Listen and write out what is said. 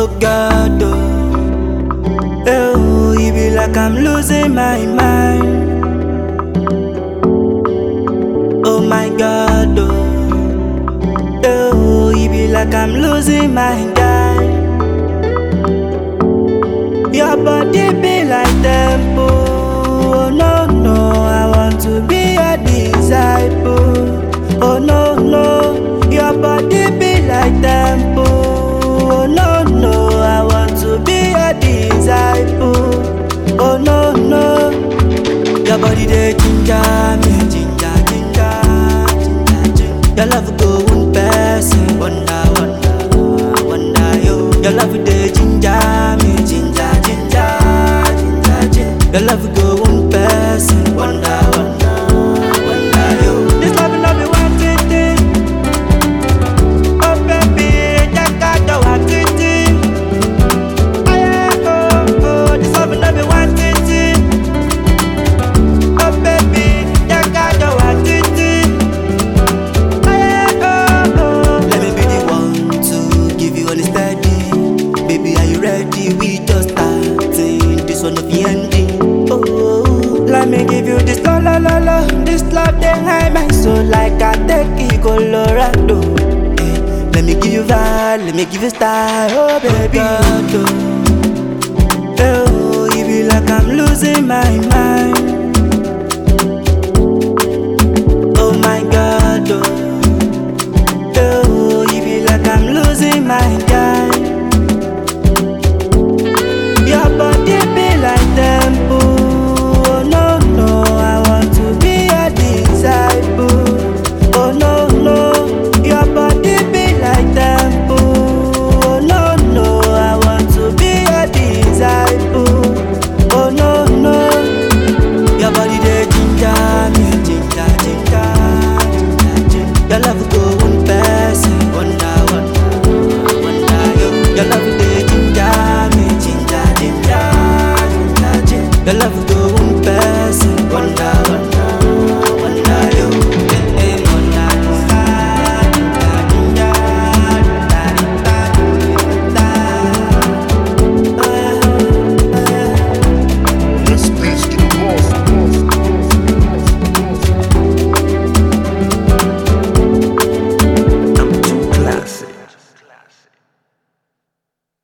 Oh God, oh, oh, it be like I'm losing my mind. Oh my God, oh, oh, it be like I'm losing my guy. Your body be like temple. Oh no no, I want to be a disciple. Oh no no, your body be like temple. Oh no no, I want to be a disciple. Oh no no, your body dey ginger me, ginger ginger ginger ginger. Your love go one person, wonder wonder wonder yo. Your love dey ginger me, ginger ginger ginger ginger. Your love go one person, wonder wonder wonder yo. This love no be one thing. Oh baby, just got the one thing. Oh yeah, oh oh, this love no be one thing. Oh baby, just got the one thing. Oh yeah, oh oh. Let me be the one to give you all the steady. Baby, are you ready? We just starting. This one of the ending. Oh, let me give you this la la la la. This love they high my soul like I take it Colorado. Eh, let me give you vibe, let me give you style, oh baby. Oh, you be like I'm losing my mind. Oh my God, oh.